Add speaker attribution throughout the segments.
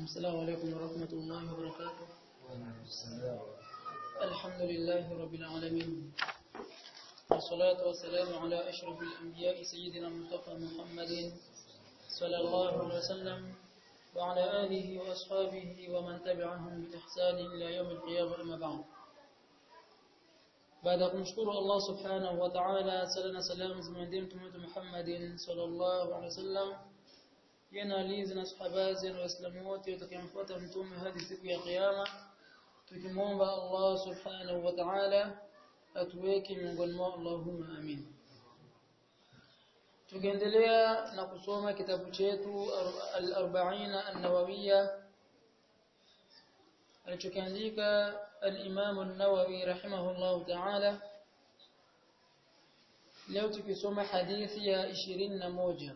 Speaker 1: السلام عليكم ورحمة الله وبركاته الحمد لله رب العالمين والصلاة والسلام على أشرف الأنبياء سيدنا المصطفى محمد صلى الله عليه وسلم وعلى آله وأصحابه ومن تبعهم بإحسان إلى يوم القيامة أما بعد baada ya kumshukuru Allah subhanahu wa ta'ala sala na salamu zimwendee mtume wetu Muhammadin sallallahu alaihi wasallam yana alizi na sahaba na waislamu wote watakayemfuata mtume hadi siku ya kiyama tukimwomba Allah subhanahu wa ta'ala atuweke miongoni mwao Allahumma amin tukiendelea na kusoma kitabu chetu al-40 an-nawawiyya alichokiandika al-Imam an-Nawawi rahimahullah ta'ala leo tukisoma hadithi ya 21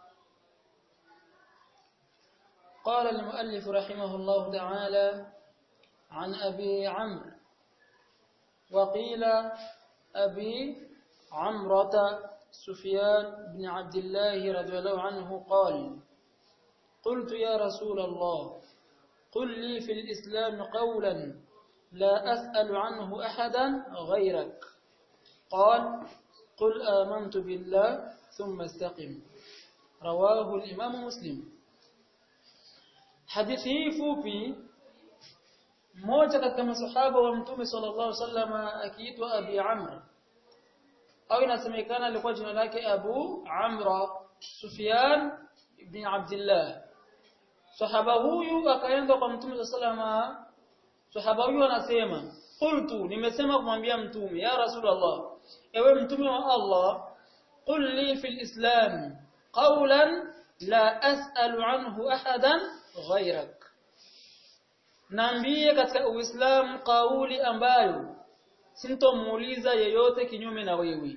Speaker 1: قال المؤلف رحمه الله تعالى عن أبي عمرو وقيل أبي عمرة سفيان بن عبد الله رضي الله عنه قال قلت يا رسول الله قل لي في الإسلام قولا لا أسأل عنه أحدا غيرك قال قل آمنت بالله ثم استقم رواه الإمام مسلم hadithi fupi mmoja katika masahaba wa mtume sallallahu alaihi wasallam akiitwa Abi Amr au inasemekana alikuwa jina lake Abu Amra Sufyan ibn Abdullah sahaba huyu akaenda kwa mtume sallallahu alaihi wasallam sahaba huyu anasema qultu nimesema kumwambia mtume ya rasulullah ewe mtume wa Allah qul li fil islam qawlan la as'alu anhu ahadan ghairak naambie katika uislamu kauli ambayo sintomuuliza yeyote kinyume na wewe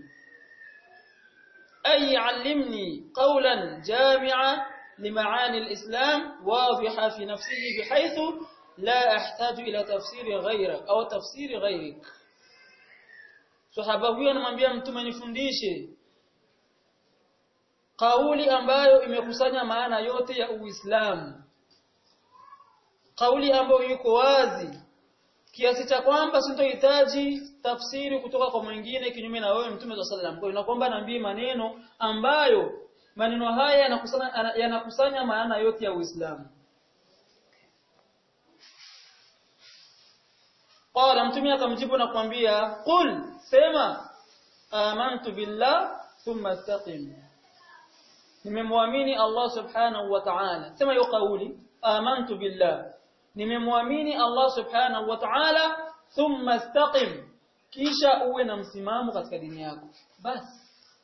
Speaker 1: ay allimni qawlan jami'a limaani alislam wadhiha fi nafsihi bihaythu la ahtaju ila tafsiri ghairak au tafsiri ghairik sahaba huyo anamwambia mtume nifundishe kauli ambayo imekusanya maana yote ya Uislamu kauli ambayo yuko wazi kiasi cha kwamba sintohitaji tafsiri kutoka kwa mwingine kinyume na wewe mtume wa sallam kwa hiyo naomba naambie maneno ambayo maneno haya yanakusanya yanakusanya maana yote ya Uislamu qala mtume akamjibu na kumwambia qul sema amantu billah thumma istaqim nimemwamini Allah subhanahu wa ta'ala sema hiyo kauli amantu billah nimemwamini Allah subhanahu wa ta'ala thumma istaqim kisha uwe na msimamo katika dini yako basi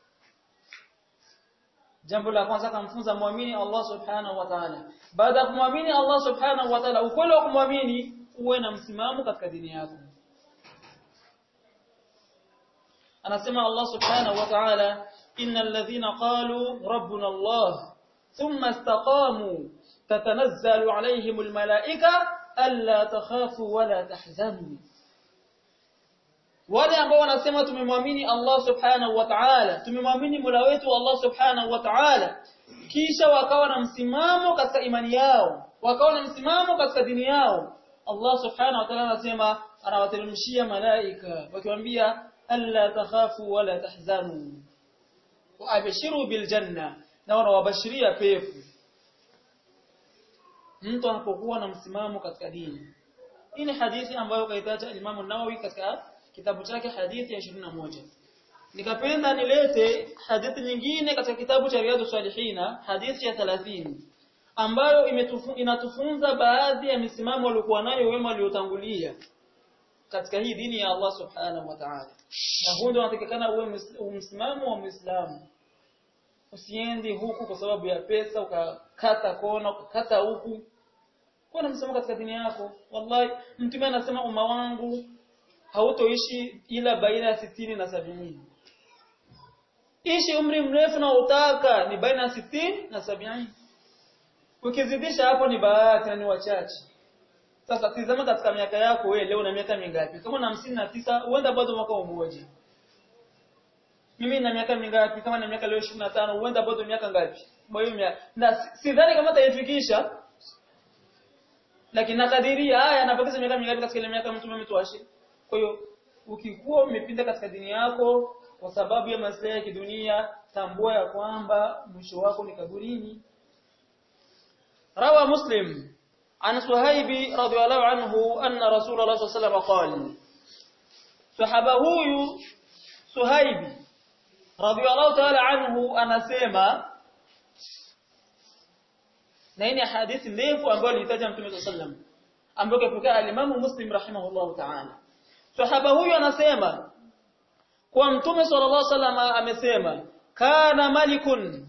Speaker 1: jambo la kwanza kumfunza muamini Allah subhanahu wa ta'ala baada ya kumwamini Allah subhanahu wa ta'ala ukweli wa kumwamini uwe na msimamo katika dini yako anasema Allah subhanahu wa ta'ala innal ladhina qalu rabbuna Allah thumma istaqamu تتنزل عليهم الملائكة ألا تخافوا ولا تحزنوا wale ambao wanasema tumemwamini Allah subhanahu wa ta'ala tumemwamini Mola wetu Allah subhanahu wa ta'ala kisha wakawa na msimamo katika imani yao wakawa na msimamo katika dini yao Allah subhanahu wa ta'ala anasema anawateremshia malaika wakiwaambia alla takhafu wala tahzanu wa abshiru bil janna na wanawabashiria pepo mtu anapokuwa na msimamo katika dini. Hii ni hadithi ambayo kaitaja Imam Nawawi katika kitabu chake hadithi ya 21. Nikapenda nilete hadithi nyingine katika kitabu cha Riyadhus Salihina hadithi ya 30 ambayo imetufu, inatufunza baadhi ya misimamo waliokuwa nayo wema waliotangulia katika hii dini ya Allah Subhanahu wa Ta'ala. Na huo ndio unatakikana uwe msimamo wa Muislamu. Usiende huku kwa sababu ya pesa ukakata kona ukakata huku. Kuwa na msimamo katika dini yako. Wallahi mtume anasema umma wangu hautoishi ila baina ya sitini na sabini. Ishi umri mrefu na utaka ni baina ya sitini na sabini. Ukizidisha hapo ni bahati na ni wachache. Sasa tizama katika miaka yako wewe leo na miaka mingapi? Kama na hamsini na tisa huenda bado mwaka mmoja. Mimi na miaka mingapi? Kama na miaka leo 25 huenda bado miaka ngapi? Kwa hiyo na sidhani kama taifikisha lakini nakadiria haya anabakiza miaka mingapi katika ile miaka mtume ametuashi kwa hiyo ukikuwa umepinda katika dini yako kwa sababu ya maslahi ya kidunia tambua ya kwamba mwisho wako ni kaburini rawa muslim عن صهيب رضي الله عنه أن رسول الله صلى الله عليه وسلم قال صحابه صهيب رضي الله تعالى عنه anasema na hii ni hadithi ndefu ambayo alitaja Mtume صلى الله عليه وسلم ambayo kapokea al-Imam Muslim rahimahullah ta'ala sahaba huyu anasema kwa Mtume sallallahu alaihi wasallam amesema kana malikun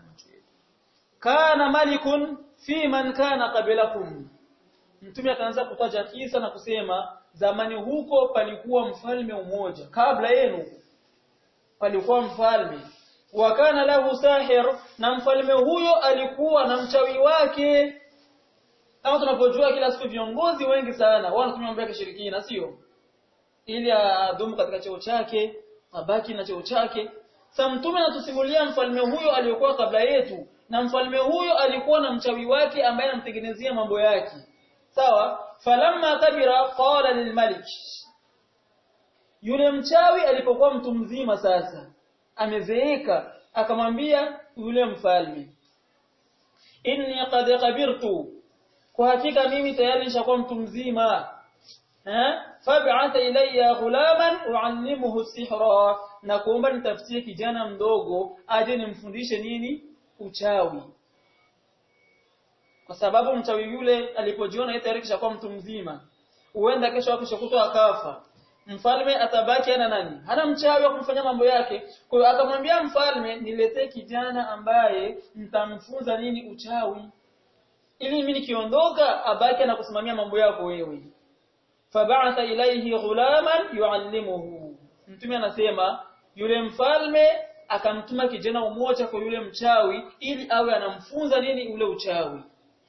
Speaker 1: kana malikun fi man kana qablakum Mtume akaanza kutaja kisa na kusema zamani huko palikuwa mfalme mmoja kabla yenu palikuwa mfalme wakana lahu sahir na mfalme huyo alikuwa na mchawi wake kama tunapojua kila siku viongozi wengi sana wanatumia mambo ya kishirikina sio ili adumu katika cheo chake abaki na cheo chake sa mtume anatusimulia mfalme huyo aliyokuwa kabla yetu na mfalme huyo alikuwa na mchawi wake ambaye anamtengenezea mambo yake sawa falamma kabira qala lilmalik yule mchawi alipokuwa mtu mzima sasa amezeeka akamwambia yule mfalme inni qad kabirtu kwa hakika mimi tayari nishakuwa mtu mzima eh fab'atha ilayya ghulaman uallimuhu sihra na kuomba nitafutie kijana mdogo aje nimfundishe nini uchawi kwa sababu mchawi yule alipojiona yeye tayari kishakuwa mtu mzima huenda kesho hapo kutwa akafa mfalme atabaki ana nani hana mchawi wa kumfanya mambo yake kwa hiyo akamwambia mfalme niletee kijana ambaye mtamfunza nini uchawi ili mimi nikiondoka abaki na kusimamia mambo yako wewe fab'atha ilayhi ghulaman yuallimuhu mtume anasema yule mfalme akamtuma kijana umoja kwa yule mchawi ili awe anamfunza nini ule uchawi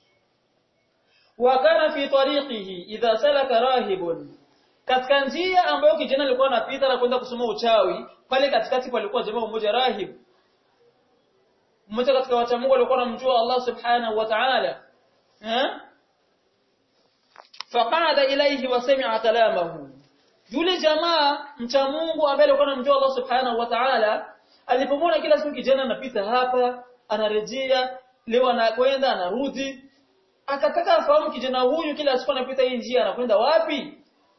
Speaker 1: wakana fi tariqihi idha salaka rahibun katika njia ambayo kijana alikuwa anapita na kwenda kusoma uchawi pale katikati palikuwa jamaa mmoja rahib mmoja katika wacha Mungu alikuwa anamjua Allah subhanahu wa ta'ala eh faqada ilayhi wa sami'a kalamahu yule jamaa mcha Mungu ambaye alikuwa anamjua Allah subhanahu wa ta'ala alipomwona kila siku kijana anapita hapa anarejea leo anakwenda anarudi akataka afahamu kijana huyu kila siku anapita hii njia anakwenda wapi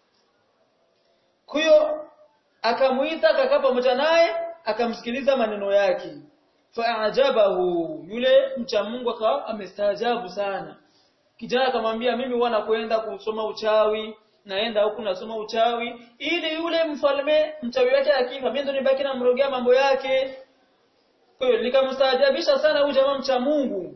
Speaker 1: kwa hiyo akamuita akakaa pamoja naye akamsikiliza maneno yake faajabahu yule mcha Mungu akawa amestaajabu sana kijana akamwambia mimi huwa nakwenda kusoma uchawi naenda huku nasoma uchawi ili yule mfalme mchawi wake akifa mimi ndo nibaki namrogea mambo yake kwa hiyo nikamstaajabisha sana huyu jamaa mcha Mungu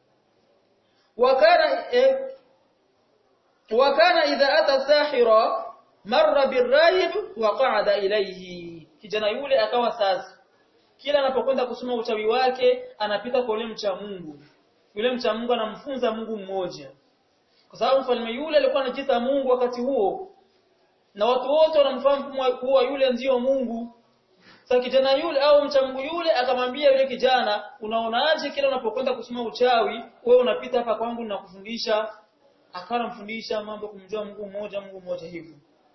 Speaker 1: wakana eh, wakana idha ata sahira marra birrahib wa qa'ada ilayhi kijana yule akawa sasa kila anapokwenda kusoma uchawi wake anapita kwa yule mcha Mungu yule mcha Mungu anamfunza Mungu mmoja kwa sababu mfalme yule alikuwa anajiita Mungu wakati huo na watu wote wanamfahamu kuwa yule ndiyo Mungu sasa kijana yule au mcha Mungu yule akamwambia yule kijana unaonaje kila unapokwenda kusoma uchawi wewe unapita hapa kwangu na kufundisha akawa anamfundisha mambo kumjua Mungu mmoja Mungu mmoja hivyo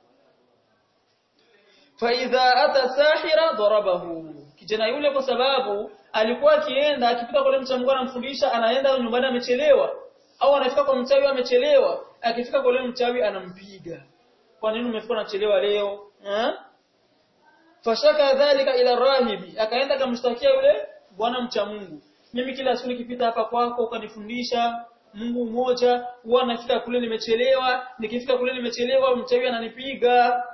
Speaker 1: faidha ata sahira darabahu kijana yule kwa sababu alikuwa akienda akipita kwa mcha Mungu anamfundisha anaenda nyumbani amechelewa au anafika kwa mchawi amechelewa akifika kwa yule mchawi anampiga kwa nini umefika unachelewa leo eh fashaka dhalika ila rahibi akaenda akamshtakia yule bwana mcha Mungu mimi kila siku nikipita hapa kwako ukanifundisha Mungu mmoja huwa nafika kule nimechelewa nikifika kule nimechelewa mchawi ananipiga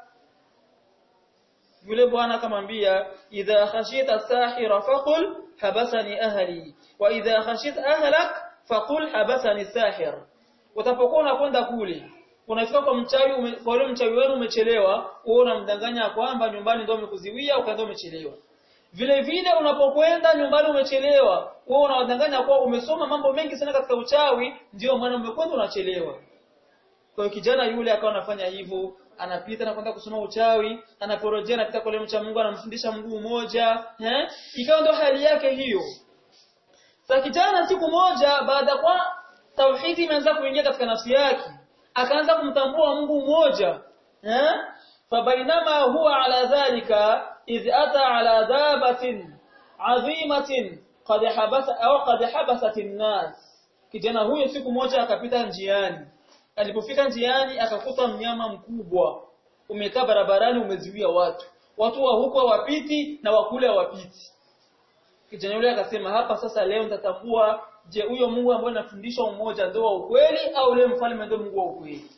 Speaker 1: yule bwana akamwambia idha khashita sahira faqul habasani ahli wa idha khashita ahlak faqul habasani sahir utapokuwa unakwenda kule unafika kwa mchawi kwa yule mchawi wenu umechelewa wewe unamdanganya kwamba nyumbani ndio umekuziwia ukaenda umechelewa vile vile unapokwenda nyumbani umechelewa wewe unawadanganya kwa umesoma mambo mengi sana katika uchawi ndio maana umekwenda unachelewa kwa hiyo kijana yule akawa anafanya hivyo anapita na kwenda kusoma uchawi anaporojea anapita kwa mcha Mungu anamfundisha mguu mmoja eh ikawa ndo hali yake hiyo sasa kijana siku moja baada kwa tauhidi imeanza kuingia katika nafsi yake akaanza kumtambua Mungu mmoja eh fabainama huwa ala dhalika idh ata ala dabatin adhimatin qad habasa au qad habasat an-nas kijana huyo siku moja akapita njiani alipofika njiani akakuta mnyama mkubwa umekaa barabarani umeziwia watu watu wa huko wapiti na wakule wapiti kijana yule akasema hapa sasa leo nitatambua je huyo Mungu ambaye anafundisha umoja ndio wa ukweli au yule mfalme ndio Mungu wa ukweli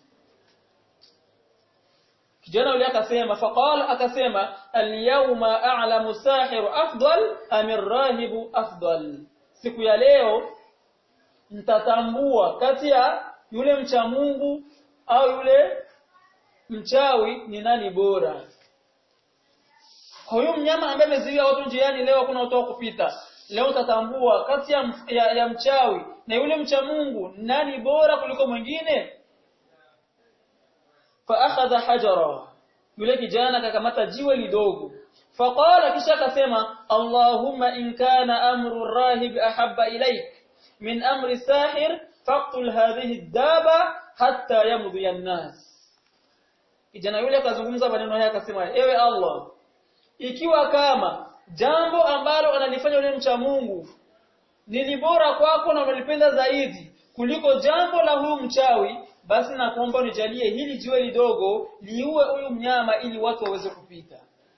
Speaker 1: kijana yule akasema faqala akasema al-yawma a'lamu sahiru afdal am ar-rahibu afdal siku ya leo mtatambua kati ya yule mcha Mungu au yule mchawi ni nani bora huyu mnyama ambaye ameziwia watu njiani leo kuna watu kupita leo utatambua kati ya, ya, ya mchawi na yule mcha Mungu nani bora kuliko mwingine fa akhadha hajara yule kijana akakamata jiwe lidogo faqala kisha akasema allahumma in kana amru rahib ahabba ilaik min amri sahir faqtul hadhihi ad-daba hatta yamdhi an-nas kijana yule akazungumza maneno haya akasema ewe allah ikiwa kama jambo ambalo analifanya yule mcha Mungu ni bora kwako na unalipenda zaidi kuliko jambo la huyu mchawi basi nakuomba unijalie hili jiwe lidogo liue huyu mnyama ili watu waweze kupita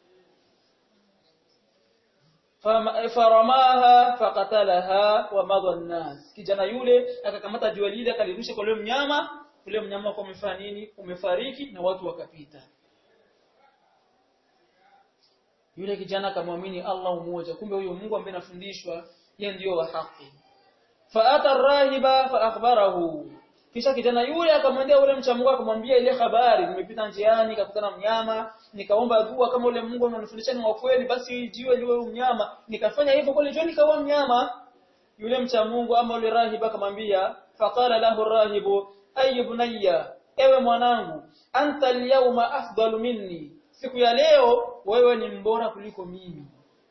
Speaker 1: faramaha faqatalaha wa madha nas kijana yule akakamata jiwe lile akalirusha kwa yule mnyama yule mnyama kwa umefanya nini umefariki na watu wakapita yule kijana akamwamini Allah mmoja kumbe huyo Mungu ambaye anafundishwa yeye ndiyo wa haki faata ar-rahiba fa akhbarahu kisha kijana yule akamwendea yule mcha Mungu akamwambia ile habari nimepita njiani nikakutana mnyama nikaomba dua kama yule Mungu ananifundisha ni wa kweli basi jiwe liwe mnyama nikafanya hivyo kweli jiwe nikawa mnyama yule mcha Mungu ama yule rahiba akamwambia faqala lahu ar-rahibu ay bunayya ewe mwanangu anta al-yawma afdalu minni siku ya leo wewe ni mbora kuliko mimi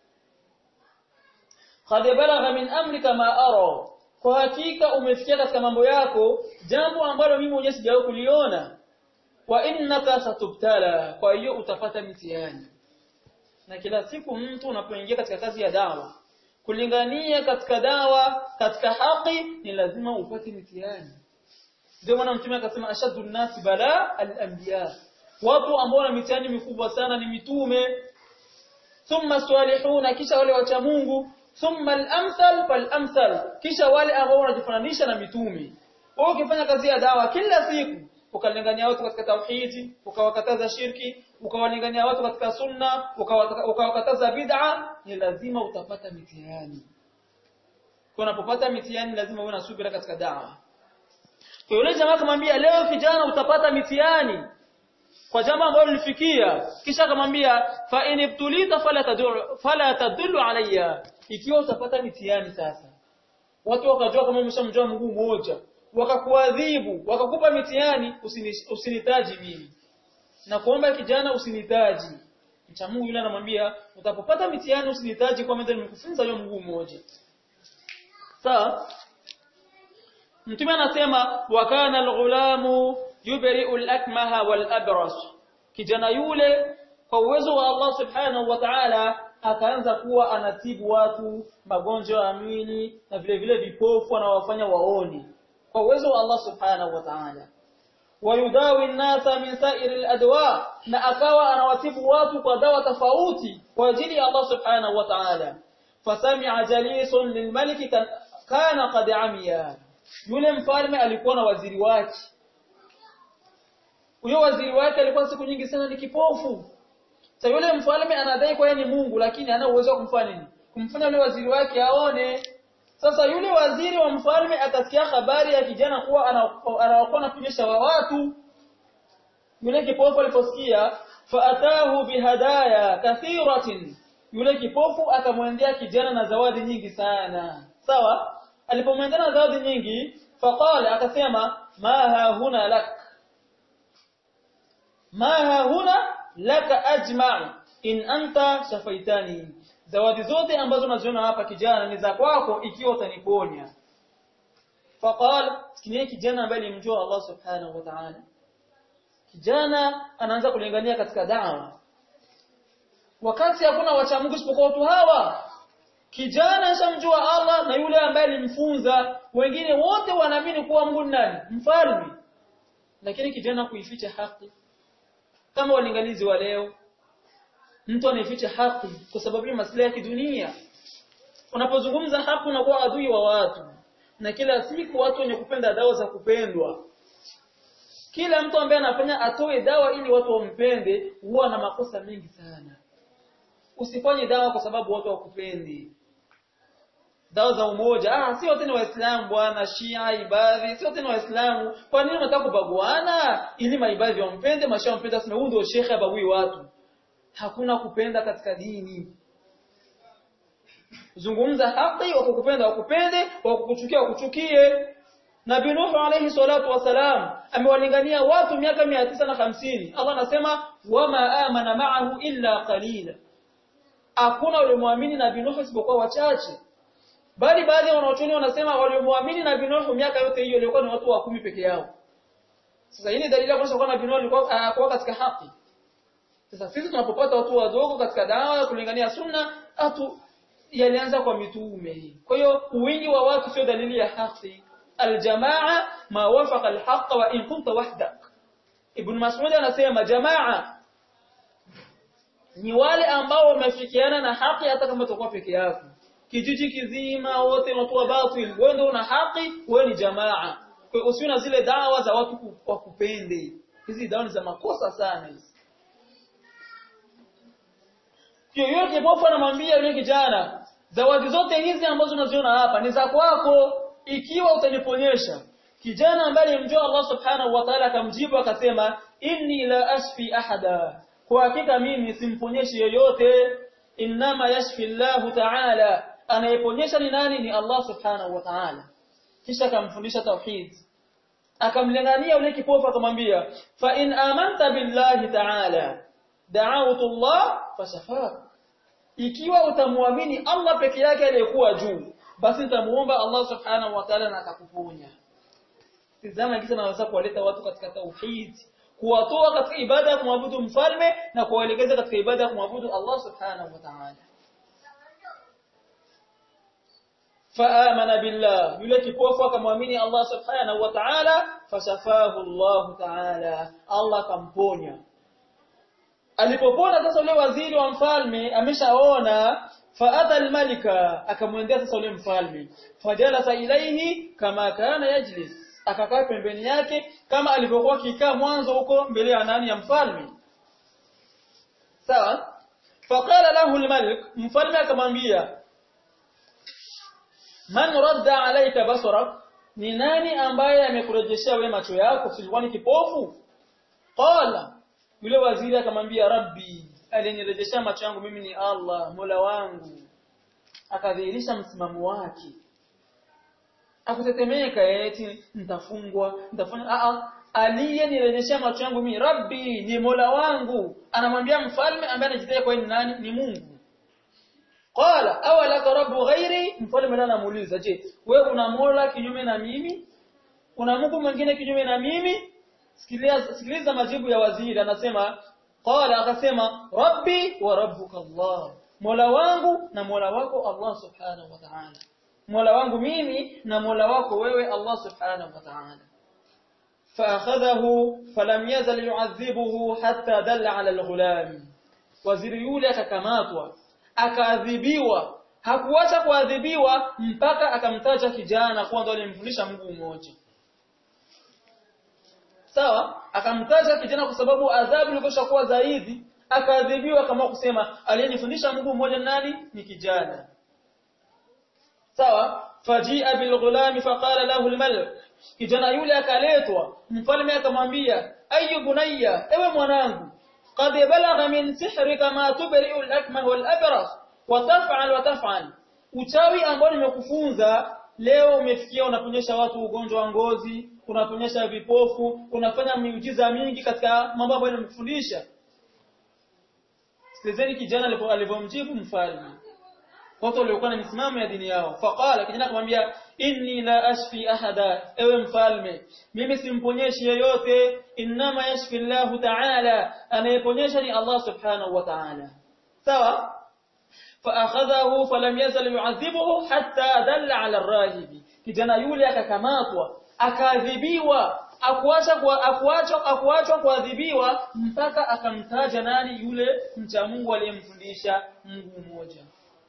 Speaker 1: qad balagha min amrika ma ara kwa hakika umefikia katika mambo yako jambo ambalo mimi mwenyewe sijawahi kuliona wa innaka satubtala kwa hiyo utapata mitihani na kila siku mtu unapoingia katika kazi ya dawa kulingania katika dawa katika haki ni lazima upate mitihani ndio maana mtume akasema ashaddu nasi bala al-anbiya watu ambao wana mitihani mikubwa sana ni mitume thumma salihuna kisha wale wacha Mungu thumma al-amthal fal-amthal kisha wale ambao wanajifananisha na mitume wewe ukifanya kazi ya dawa kila siku ukalingania watu katika tauhidi ukawakataza shirki ukawalingania watu katika sunna ukawakataza bid'a ni lazima utapata mitihani kwa unapopata mitihani lazima uwe na subira katika dawa kwa yule jamaa akamwambia leo kijana utapata mitihani kwa jambo ambalo lilifikia kisha akamwambia fa in ibtulita fala tadullu fala tadullu alayya ikiwa utapata mitihani sasa watu wakajua kama umeshamjua Mungu mmoja wakakuadhibu wakakupa mitihani usinitaji mimi na kuomba kijana usinitaji mcha Mungu yule anamwambia utapopata mitihani usinitaji kwa maana nimekufunza huyo Mungu mmoja sawa mtume anasema wa kana al-ghulamu yubri'u al-akmaha wal-abras kijana yule kwa uwezo wa Allah subhanahu wa ta'ala akaanza kuwa anatibu watu magonjwa ya mwili na vile vile vipofu anawafanya waone kwa uwezo wa Allah subhanahu wa ta'ala wayudawi an-nasa min sa'iri al-adwa na akawa anawatibu watu kwa dawa tofauti kwa ajili ya Allah subhanahu wa ta'ala fasami'a jalisun lilmaliki kana qad amiya yule mfalme alikuwa na waziri wake huyo waziri wake alikuwa siku nyingi sana ni kipofu sasa yule mfalme anadai kwa ni Mungu lakini hana uwezo wa kumfanya nini kumfanya yule waziri wake aone sasa yule waziri wa mfalme akasikia habari ya kijana kuwa anakuwa anakunyesha wa watu yule kipofu aliposikia faatahu bihadaya kathiratin yule kipofu akamwendea kijana na zawadi nyingi sana sawa alipomwendea na zawadi nyingi faqala akasema ma ha huna lak ma ha huna laka ajma' in anta shafaitani zawadi zote ambazo unaziona hapa kijana ni za kwako ikiwa utaniponya faqal sikini kijana ambaye alimjua Allah subhanahu wa ta'ala kijana anaanza kulingania katika da'wa wakati hakuna wacha Mungu isipokuwa watu hawa kijana ashamjua Allah na yule ambaye alimfunza wengine wote wanaamini kuwa Mungu nani mfalme lakini kijana kuificha haki kama walinganizi wa leo mtu anaificha haki kwa sababu ya maslahi ya kidunia unapozungumza haki unakuwa adui wa watu na kila siku watu wenye kupenda dawa za kupendwa kila mtu ambaye anafanya atoe dawa ili watu wampende huwa na makosa mengi sana usifanye dawa kwa sababu watu wakupendi dawa za umoja ah si wote ni waislamu bwana shia ibadhi si wote ni waislamu kwa nini unataka kubaguana ili maibadhi wampende mashia wampende aseme huyu ndio shekhe abagui watu hakuna kupenda katika dini zungumza haki wakukupenda wakupende wakukuchukia wakuchukie Nabii Nuh alayhi salatu wasalam amewalingania watu miaka 950 Allah anasema wama amana ma'ahu illa qalila hakuna waliomwamini Nabii Nuh isipokuwa wachache bali baadhi ya wanachuoni wanasema waliomwamini Nabii Nuh miaka yote hiyo ilikuwa ni watu wa kumi peke yao sasa hii ni dalili ya kwamba Nabii Nuh alikuwa uh, katika haki sasa sisi tunapopata watu wadogo katika dawa ya kulingania sunna atu yalianza kwa mitume kwa hiyo wingi wa watu sio dalili ya haki aljamaa ma wafaqa alhaq wa in kunta wahdak ibn mas'ud anasema jamaa ni wale ambao wamefikiana na haki hata kama utakuwa peke yako kijiji kizima wote watu wa batil wewe ndio una haki wewe ni jamaa kwa hiyo usiwe na zile dawa za watu wakupende hizi dawa ni za makosa sana hizi yoyote kipofu anamwambia yule kijana zawadi zote hizi ambazo unaziona hapa ni za kwako ikiwa utaniponyesha kijana ambaye alimjua Allah subhanahu wa ta'ala akamjibu akasema inni la ashfi ahada kwa hakika mimi simponyeshi yoyote inma yashfi Allah ta'ala anayeponyesha ni nani ni Allah subhanahu wa ta'ala kisha akamfundisha tauhid akamlingania yule kipofu akamwambia fa in amanta billahi ta'ala da'awtu Allah fashafaka ikiwa utamwamini Allah peke yake aliyekuwa juu basi nitamuomba Allah subhanahu wa ta'ala na atakuponya tizama kisa naweza kuwaleta watu katika tauhid kuwatoa katika ibada ya kumwabudu mfalme na kuwaelekeza katika ibada ya kumwabudu Allah subhanahu wa ta'ala faamana billah yule kipofu akamwamini Allah subhanahu wa ta'ala fashafahu Allah ta'ala Allah akamponya alipopona sasa yule waziri wa mfalme ameshaona faadha almalika akamwendea sasa yule mfalme fajalasa ilaihi kama kana yajlis akakaa pembeni yake kama alivyokuwa kikaa mwanzo huko mbele ya nani ya mfalme sawa faqala lahu almalik mfalme akamwambia man radda alayka basarak ni nani ambaye amekurejeshea wewe macho yako silikuwa ni kipofu qala yule waziri akamwambia rabbi alinirejeshea macho yangu mimi ni Allah Mola wangu akadhihirisha msimamo wake akutetemeka eti nitafungwa nitafanya a a aliyenirejeshea macho yangu mimi rabbi ni Mola wangu anamwambia mfalme ambaye anajitetea kwa ni nani ni Mungu qala awalaka rabbu ghairi mfalme anamuuliza je wewe una Mola kinyume na mimi una Mungu mwingine kinyume na mimi sikiliza sikiliza majibu ya waziri anasema qala akasema rabbi wa rabbuka Allah mola wangu na mola wako Allah subhanahu wa ta'ala mola wangu mimi na mola wako wewe Allah subhanahu wa ta'ala فاخذه فلم يزل يعذبه حتى دل على الغلام waziri yule akakamatwa akaadhibiwa hakuacha kuadhibiwa mpaka akamtaja kijana kuwa ndo alimfundisha mguu mmoja sawa akamtaja kijana kwa sababu adhabu ilikuwa kuwa zaidi akaadhibiwa kama kusema aliyenifundisha Mungu mmoja nani ni kijana sawa fajia bilghulami faqala lahu almalik kijana yule akaletwa mfalme akamwambia ayu bunayya ewe mwanangu qad balagha min sihrika ma tubri'u al-akmah wal-abras wa taf'al wa taf'al uchawi ambao nimekufunza leo umefikia unaponyesha watu ugonjwa wa ngozi unaponyesha vipofu unafanya miujiza mingi katika mambo ambayo nimekufundisha sikilizeni kijana alipomjibu mfalme watu waliokuwa na misimamo ya dini yao faqala kijana akamwambia inni la ashfi ahada ewe mfalme mimi simponyeshi yeyote inma yashfi Allah ta'ala anayeponyesha ni Allah subhanahu wa ta'ala sawa فاخذه فلم يزل يعذبه حتى دل على الراهب kijana yule akakamatwa akaadhibiwa akuacha kwa akuachwa akuachwa kuadhibiwa mpaka akamtaja nani yule mcha Mungu aliyemfundisha Mungu mmoja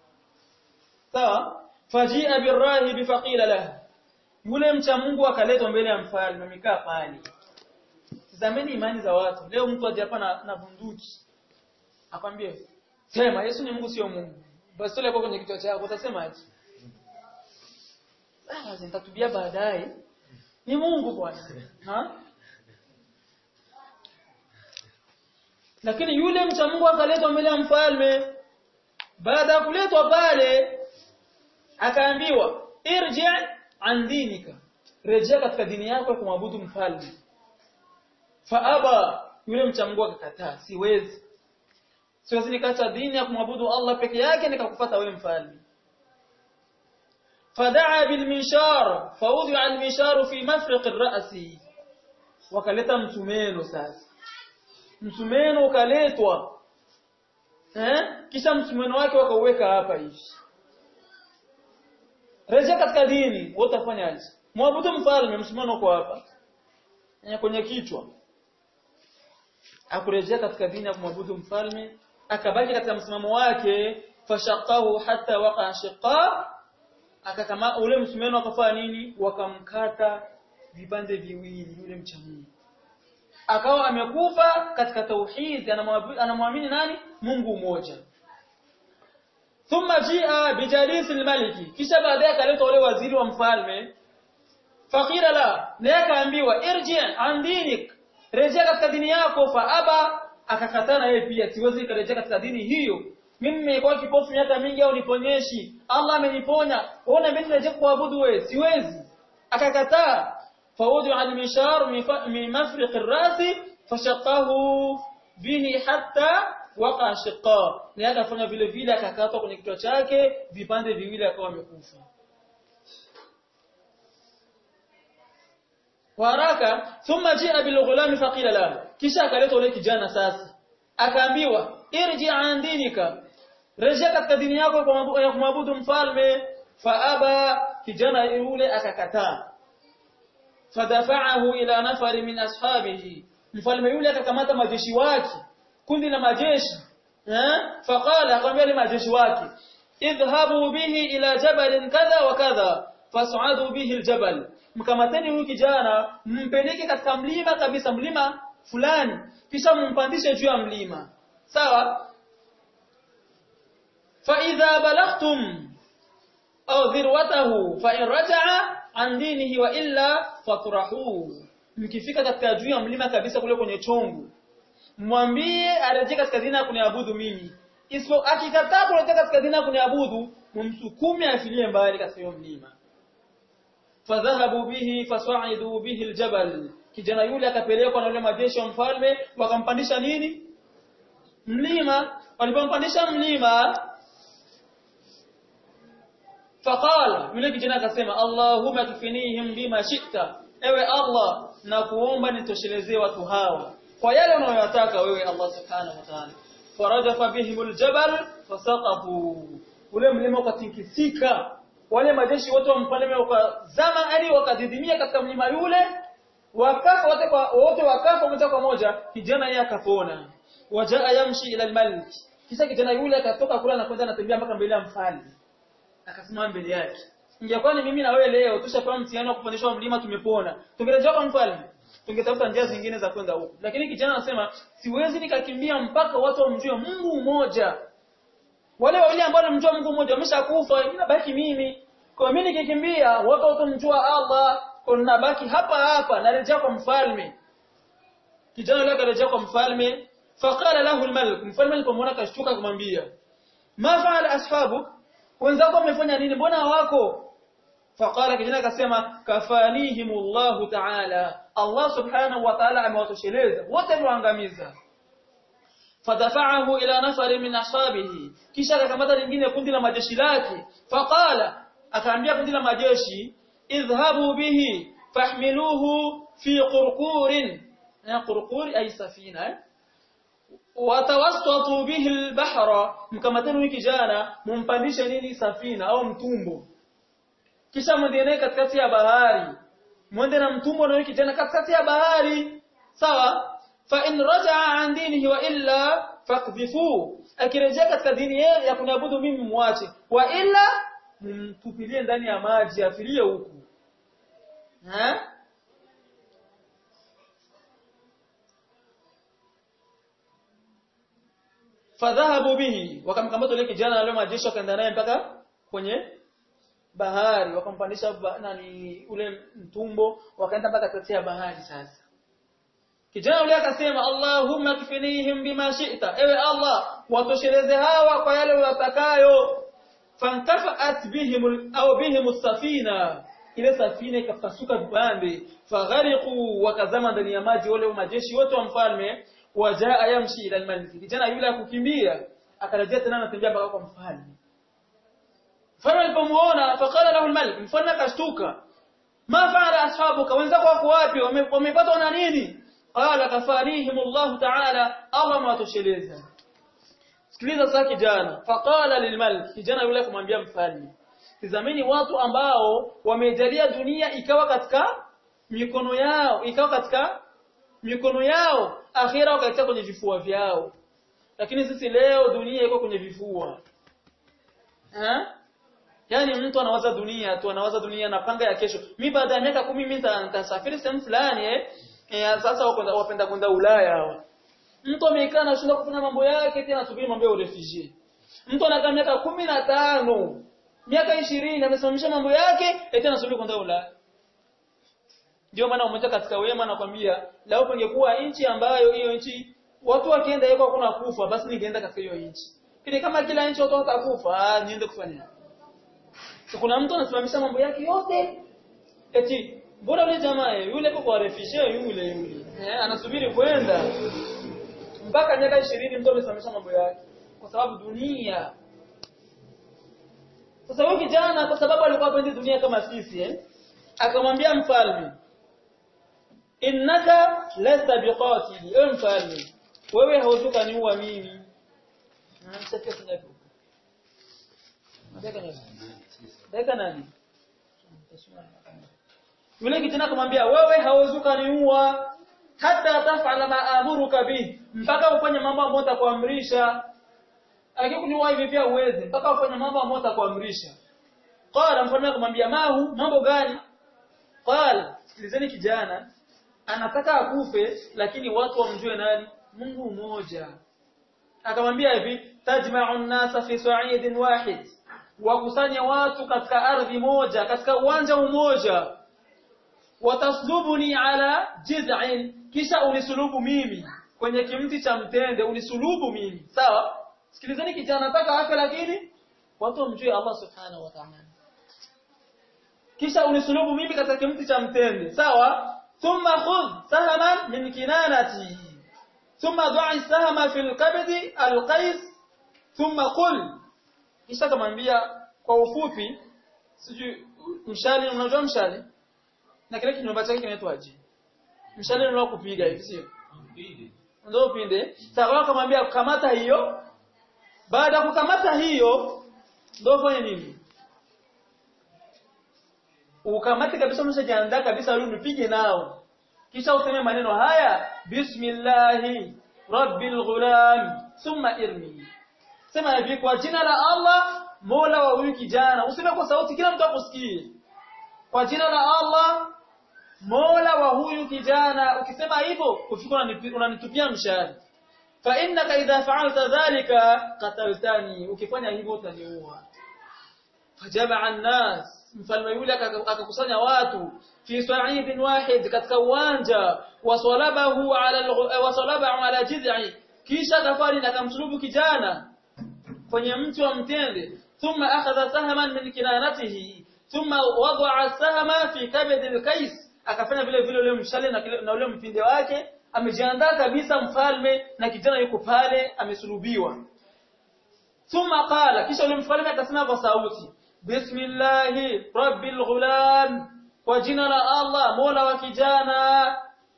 Speaker 1: sawa fajia birahib faqila lahu yule mcha Mungu akaletwa mbele ya mfalme amekaa pale tazameni imani za watu leo mtu aje hapa na, na bunduki akwambie sema Yesu ni Mungu sio Mungu basi tole kwenye kichwa chako utasemaje ah nitatubia baadaye ni Mungu bwana ha lakini yule mcha Mungu akaletwa mbele ya mfalme baada ya kuletwa pale akaambiwa irji an dinika rejea katika dini yako ya kumwabudu mfalme faaba yule mcha Mungu akakataa siwezi siwezi nikaacha dini ya kumwabudu Allah peke yake nikakufuata wewe mfalme فدعا بالمنشار فوضع المنشار في مفرق الرأس wakaleta msumeno sasa msumeno ukaletwa eh kisha msumeno wake wakauweka hapa hivi rejea katika dini wewe utafanyaje muabudu mfalme msumeno uko hapa kwenye kichwa akurejea katika dini ya kumwabudu mfalme akabaki katika msimamo wake fashaqahu hatta waqa shiqa akakama ule msumeno akafanya nini wakamkata vipande viwili yule mcha Mungu akawa amekufa katika tauhid anamwamini nani Mungu mmoja thumma jia bijalis almaliki kisha baadaye akaletwa ule waziri wa mfalme fakira la naye akaambiwa irji an dinik rejea katika dini yako fa aba akakataa na yeye pia siwezi kurejea katika dini hiyo mimi nimekuwa kipofu miaka mingi au niponyeshi Allah ameniponya ona mimi nirejea kuabudu wewe siwezi akakataa fawadu al-mishar min mafriq ar-ras fashaqahu bihi hatta waqa shiqa na akafanya vile vile akakatwa kwenye kichwa chake vipande viwili akawa amekufa waraka thumma jia bil ghulam faqila lahu kisha akaletwa yule kijana sasa akaambiwa irji an dinika rejea katika dini yako ya kumwabudu mfalme faaba kijana yule akakataa fadafa'ahu ila nafari min ashabihi mfalme yule akakamata majeshi wake kundi la majeshi eh faqala akamwambia majeshi wake idhhabu bihi ila jabalin kadha wa kadha fas'adu bihi aljabal mkamateni huyu kijana mpeleke katika mlima kabisa mlima fulani kisha mumpandishe juu ya mlima sawa fa idha balagtum au dhirwatahu fa in raja'a an dinihi wa illa fatrahu mkifika katika juu ya mlima kabisa kule kwenye chongo mwambie arejee katika dini ya kuniabudu mimi isipo akikataa kurejea katika dini ya kuniabudu mumsukume afilie mbali katika hiyo mlima fadhahabu bihi fasaidu bihi aljabal kijana yule akapelekwa na yule majeshi wa mfalme wakampandisha nini mlima walipompandisha mlima faqala yule kijana akasema allahumma tufinihim bima shi'ta ewe allah na kuomba nitoshelezee watu hawa kwa yale unayoyataka wewe allah subhanahu wa ta'ala faradafa bihim aljabal fasaqafu ule mlima ukatikisika wale majeshi wote wa mfalme wakazama hadi wakadidimia katika mlima yule wakafa wote kwa wote wakafa moja kwa moja kijana yeye akapona wajaa yamshi ila almalik kisha kijana yule akatoka kula na kwenda anatembea mpaka mbele ya mfalme akasimama mbele yake ingekuwa ni mimi na wewe leo tushapewa mtihani wa kupandishwa mlima tumepona tungerejea kwa mfalme tungetafuta njia zingine za kwenda huko lakini kijana anasema siwezi nikakimbia mpaka watu wamjue Mungu mmoja wale wawili ambao wanamjua Mungu mmoja wameshakufa mimi nabaki mimi kwa mimi nikikimbia watu watamjua Allah kwa nabaki hapa hapa narejea kwa mfalme kijana yule akarejea kwa mfalme faqala lahu almalik mfalme alipomwona kashtuka kumwambia ma faala ashabuk wenzako wamefanya nini mbona hawako faqala kijana akasema kafanihimullahu ta'ala Allah subhanahu wa ta'ala amewatosheleza wote waangamiza fadafa'ahu ila nafar min ashabihi kisha akakamata lingine kundi la majeshi lake faqala akaambia kundi la majeshi idhhabu bihi fahmiluhu fi qurqurin na qurqur ay safina eh? watawassatu bihi albahra mkamateni wiki jana mumpandishe nini safina au mtumbo kisha mwende naye katikati ya bahari mwende na mtumbo na wiki jana katikati ya bahari sawa fa in raja'a an dinihi wa illa fakdhifu akirejea katika dini yake ya kuniabudu mimi muache wa illa mtupilie ndani ya maji afilie huku eh fadhahabu bihi wakamkamata yule kijana na yule majeshi wakaenda naye mpaka kwenye bahari wakampandisha ba, nani ule mtumbo wakaenda mpaka katikati ya bahari sasa kijana yule akasema Allahumma kfinihim bima shi'ta ewe Allah watosheleze hawa kwa yale uyatakayo fantafaat bihim au bihim safina ile safina ikapasuka vipande faghariqu wakazama ndani ya maji wale majeshi wote wa mfalme wajaa yamshi ila almalik kijana yule akukimbia akarejea tena anatembea mpaka kwa mfalme mfalme alipomuona faqala lahu almalik mfalme akashtuka ma faala ashabuka wenzako wako wapi wamepatwa na nini qala kafarihim Allah ta'ala Allah mwatosheleza sikiliza sasa kijana faqala lilmalik kijana yule kumwambia mfalme tizameni watu ambao wamejalia dunia ikawa katika mikono yao ikawa katika mikono yao akhira wakaitia kwenye vifua vyao lakini sisi leo dunia iko kwenye vifua eh yani mtu anawaza dunia tu anawaza dunia anapanga ya kesho mimi baada ya miaka 10 mimi nitasafiri sehemu fulani eh e, sasa wapenda wapenda kwenda Ulaya hawa mtu amekaa anashinda kufanya mambo yake tena anasubiri mambo ya refugee mtu anakaa miaka 15 miaka 20 amesimamisha mambo yake eti anasubiri kwenda Ulaya ndio maana mmoja katika wema anakwambia lao pangekuwa nchi ambayo hiyo nchi watu wakienda yuko hakuna kufa basi ningeenda katika hiyo nchi. Lakini kama kila nchi watu watakufa, ah niende kufanya. So, kuna mtu anasimamisha mambo yake yote eti bora yule jamaa yule kwa kwa refugee yule yule. Eh, anasubiri kwenda mpaka miaka 20 mtu amesimamisha mambo yake kwa sababu dunia. Sasa huyo kijana kwa sababu alikuwa hapendi dunia kama sisi eh akamwambia mfalme innaka lasta biqatili ewe mfalme wewe hautoka niua mimi Deka nani? Yule kijana akamwambia wewe hauzuka niua hata tafala ma amuruka bi mpaka ufanye mambo ambayo nitakuamrisha. Akikuniua hivi pia uweze mpaka ufanye mambo ambayo nitakuamrisha. Qala mfalme akamwambia mahu mambo gani? Qala sikilizeni kijana anataka akufe lakini watu wamjue nani Mungu mmoja akamwambia hivi tajma'u an-nasa fi sa'idin wahid wakusanya watu katika ardhi moja katika uwanja mmoja wataslubuni ala jiz'in kisha unisulubu mimi kwenye kimti cha mtende unisulubu mimi sawa sikilizeni kijana nataka afe lakini watu wamjue Allah subhanahu wa ta'ala kisha unisulubu mimi katika kimti cha mtende sawa ثم خذ سهما من كنانتي ثم ضع السهم في الكبد القيس ثم قل kisha kamwambia kwa ufupi sijui mshale unajua mshale na kile kinyumba chake kinaitwaje mshale unao kupiga hivi sio ndio upinde sawa kamwambia kamata hiyo baada ya kukamata hiyo ndio fanye nini ukamate kabisa umeshajiandaa kabisa leo nipige nao kisha useme maneno haya bismillahi rabbil ghulam thumma irmi sema hivi kwa jina la Allah mola wa huyu kijana useme kwa sauti kila mtu akusikie kwa jina la Allah mola wa huyu kijana ukisema hivyo ufika unanitupia mshahara fa innaka idha fa'alta dhalika qataltani ukifanya hivyo utaniua fajaba an-nas mfalme yule akakusanya watu fi sa'idin wahid katika uwanja wasalabahu ala wasalabahu ala jiz'i kisha kafari na kamsulubu kijana kwenye mti wa mtende thumma akhadha sahman min kinanatihi thumma wada'a sahma fi kabd al-kais akafanya vile vile ule mshale na ule mpinde wake amejiandaa kabisa mfalme na kijana yuko pale amesulubiwa thumma qala kisha yule mfalme akasema kwa sauti bismillahi rabbil ghulam kwa jina la Allah mola wa kijana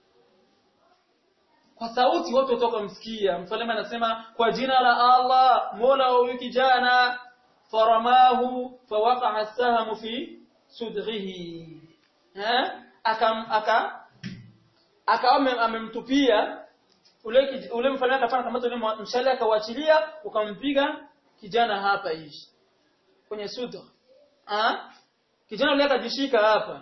Speaker 1: kwa sauti watu watoka msikia mfalme anasema kwa jina la Allah mola wa huyu kijana faramahu fawaqa'a as-sahmu fi sudghihi eh akam aka akawa amemtupia ule ule mfalme akafanya kama ule mshale akauachilia ukampiga kijana hapa hivi kwenye sudgh ah kijana yule akajishika hapa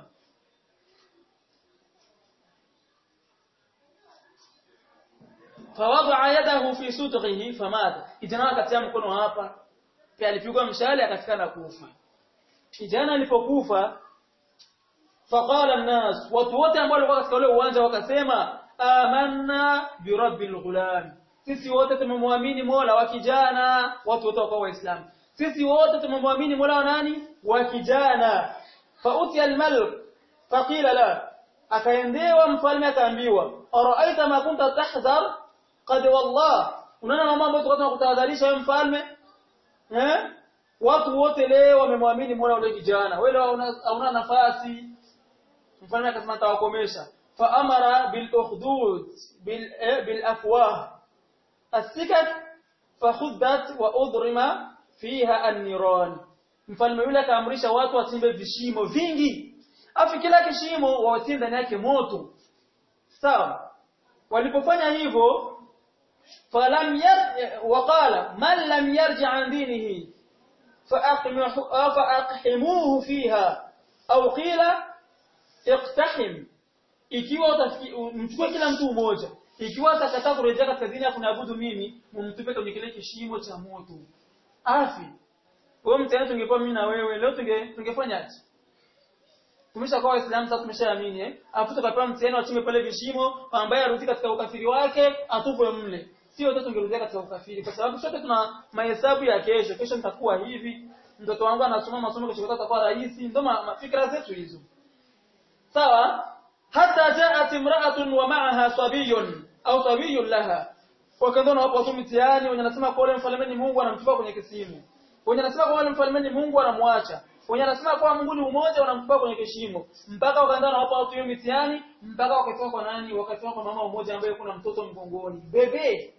Speaker 1: fawadha yadahu fi sudghihi famata kijana akatia mkono hapa pia alipigwa mshale akafika na kufa kijana alipokufa faqala an-nas watu wote ambao walikuwa katika ule uwanja wakasema amanna bi rabbil ghulam sisi wote tumemwamini Mola wa kijana watu wote wakawa waislamu sisi wote tumemwamini Mola wa nani wa kijana fa utiya al-malik faqila la akaendewa mfalme akaambiwa araaita ma kunta tahdhar qad wallah unaona mambo ambayo tulikuwa tunakutahadharisha wewe mfalme eh watu wote leo wamemwamini Mola ule kijana wewe hauna nafasi mfalme akasema tawakomesha fa amara bil ukhdud bil bil afwah asikat fa khuddat wa udrima fiha an-niran mfalme yule akaamrisha watu wasimbe vishimo vingi afi kila kishimo wawatie ndani yake moto sawa walipofanya hivyo falam yar waqala man lam yarji an dinihi فأقحموه فيها أو قيل اقتحم ikiwa mchukue kila mtu mmoja ikiwa atakataa kurejea katika dini ya kunaabudu mimi mumtupe kwenye kile kishimo cha moto afi wewe mtani tungekuwa mimi na wewe leo tunge tungefanyaje tumeshakuwa waislamu sasa tumeshaamini eh afu tukapewa mtihani wachime pale vishimo ambaye arudi katika ukafiri wake atupwe mle sio wote tungerudia katika ukafiri kwa sababu sote tuna mahesabu ya kesho kesho nitakuwa hivi mtoto wangu anasoma masomo kesho atakuwa rais ndio mafikra zetu hizo sawa hata jaat imra'atun wa ma'aha sabiyun au sabiyun laha wakaenda na watu mtihani wenye anasema kwa yule mfalme ni Mungu anamtupa kwenye kisimu wenye anasema kwa yule mfalme ni Mungu anamwacha wenye anasema kwa Mungu ni umoja wanamtupa kwenye kishimo mpaka wakaenda na watu hiyo mtihani mpaka wakatoka kwa nani wakatoka kwa mama mmoja ambaye kuna mtoto mgongoni bebe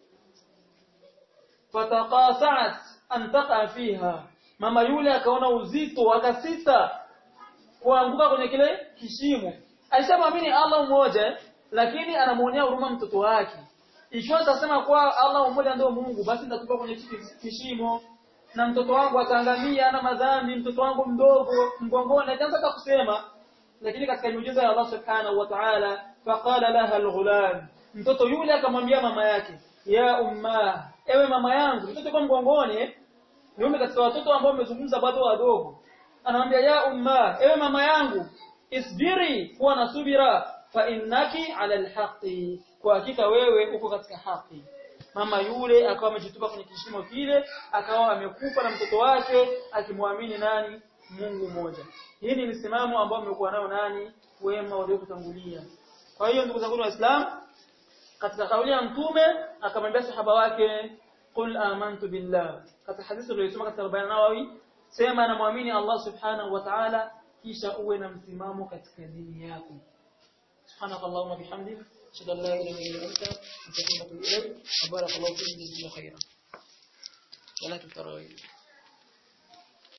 Speaker 1: fataqasat an taqa fiha mama yule akaona uzito akasita kuanguka kwenye kile kishimo alishamwamini Allah mmoja lakini anamuonea huruma mtoto wake ikiwa atasema kwa Allah mmoja ndio Mungu basi nitatupa kwenye kishimo na mtoto wangu ataangamia ana madhambi mtoto wangu mdogo mgongoni akaanza kusema lakini katika miujiza ya Allah subhanahu wa ta'ala faqala laha alghulam mtoto yule akamwambia mama yake ya umma ewe mama yangu mtoto kwa mgongoni niume katika watoto ambao wamezungumza bado wadogo anamwambia ya umma ewe mama yangu isbiri kuwa na subira fa innaki ala alhaqi kwa hakika wewe uko katika haki mama yule akawa amejitupa kwenye kishimo kile akawa amekufa na mtoto wake akimwamini nani Mungu mmoja hii ni msimamo ambao umekuwa nao nani wema waliokutangulia kwa hiyo ndugu zangu waislamu katika kauli ya mtume akamwambia sahaba wake qul amantu billah katika hadithi tuliyosoma katika Biblia Nawawi sema namwamini Allah subhanahu wa ta'ala kisha uwe na msimamo katika dini yako سبحانك اللهم وبحمدك اشهد ان لا اله الا انت استغفرك واتوب اليك وبارك الله فيك جزاك الله خيرا ولا تفتروا